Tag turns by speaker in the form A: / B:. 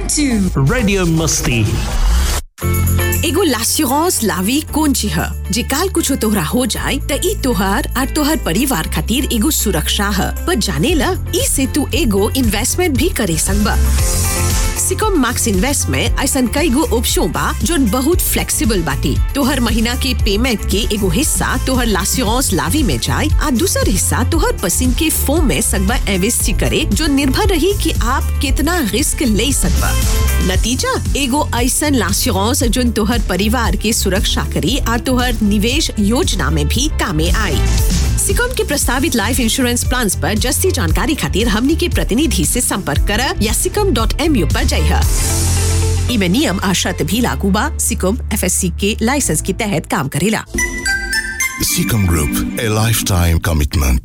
A: to
B: Radio Musti.
C: एगो लास्यूरांस लावी कौन ची ह जे काल कुछ तोहरा हो जाए त ई तोहार और तोहर परिवार खातिर एगो सुरक्षा ह पर जाने ला ई से तू एगो इन्वेस्टमेंट भी करे सकबा सिकम मैक्स इन्वेस्ट में ऐसन कई गो ऑप्शन बा जोन बहुत फ्लेक्सिबल बाटी तोहर महीना के पेमेंट के एगो हिस्सा तोहर लास्यूरांस लावी में जाए आ दूसर हिस्सा तोहर पसंद के फोम में सकबा इन्वेस्ट करे जो निर्भर रही कि आप कितना रिस्क ले सकबा नतीजा एगो ऐसन लास्यूरांस जोन तोहर परिवार के सुरक्षा करी आ तोहर निवेश योजना में भी कामे आई सिकम के प्रस्तावित लाइफ इंश्योरेंस प्लान पर जस्ती जानकारी खातिर हमनी के प्रतिनिधि से संपर्क कर या सिकम डॉट एम यू पर जाइए इमे नियम आ शर्त भी लागू बा सिकम एफ के लाइसेंस के तहत काम करेला
D: Seacom Group, a lifetime commitment.